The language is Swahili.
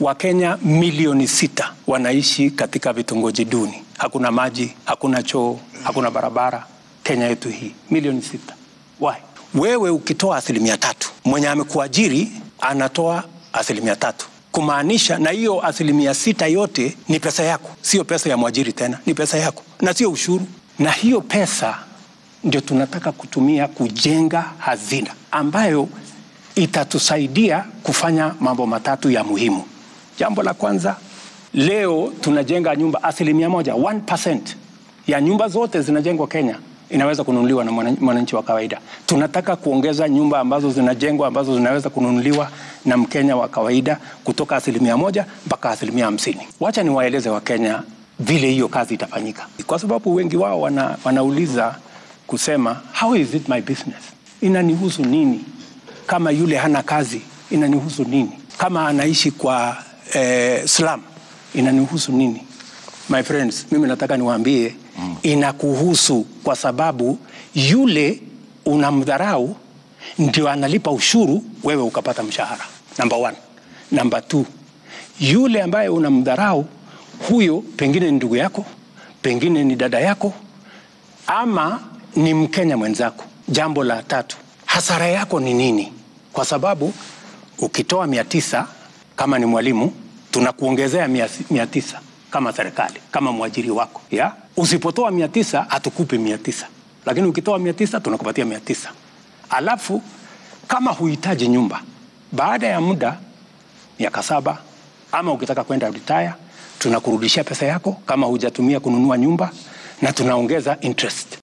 Wakenya milioni sita wanaishi katika vitongoji duni, hakuna maji, hakuna choo, hakuna barabara. Kenya yetu hii milioni sita. Why? Wewe ukitoa asilimia tatu, mwenye amekuajiri anatoa asilimia tatu, kumaanisha na hiyo asilimia sita yote ni pesa yako, sio pesa ya mwajiri tena, ni pesa yako na sio ushuru. Na hiyo pesa ndio tunataka kutumia kujenga hazina ambayo itatusaidia kufanya mambo matatu ya muhimu. Jambo la kwanza, leo tunajenga nyumba asilimia moja, 1% ya nyumba zote zinajengwa Kenya inaweza kununuliwa na mwananchi wa kawaida. Tunataka kuongeza nyumba ambazo zinajengwa ambazo zinaweza kununuliwa na Mkenya wa kawaida kutoka asilimia moja mpaka asilimia hamsini. Wacha niwaeleze Wakenya vile hiyo kazi itafanyika, kwa sababu wengi wao wana, wanauliza kusema how is it my business, inanihusu nini? Kama yule hana kazi inanihusu nini? Kama anaishi kwa eh, slum inanihusu nini? My friends, mimi nataka niwaambie mm. Inakuhusu kwa sababu yule unamdharau ndio analipa ushuru, wewe ukapata mshahara. Number one. Number two, yule ambaye unamdharau huyo pengine ni ndugu yako, pengine ni dada yako, ama ni Mkenya mwenzako. Jambo la tatu, hasara yako ni nini? Kwa sababu ukitoa mia tisa kama ni mwalimu, tunakuongezea mia, mia tisa kama serikali kama mwajiri wako ya usipotoa mia tisa hatukupi mia tisa lakini ukitoa mia tisa tunakupatia mia tisa alafu kama huhitaji nyumba baada ya muda miaka saba ama ukitaka kwenda retire tunakurudishia pesa yako kama hujatumia kununua nyumba na tunaongeza interest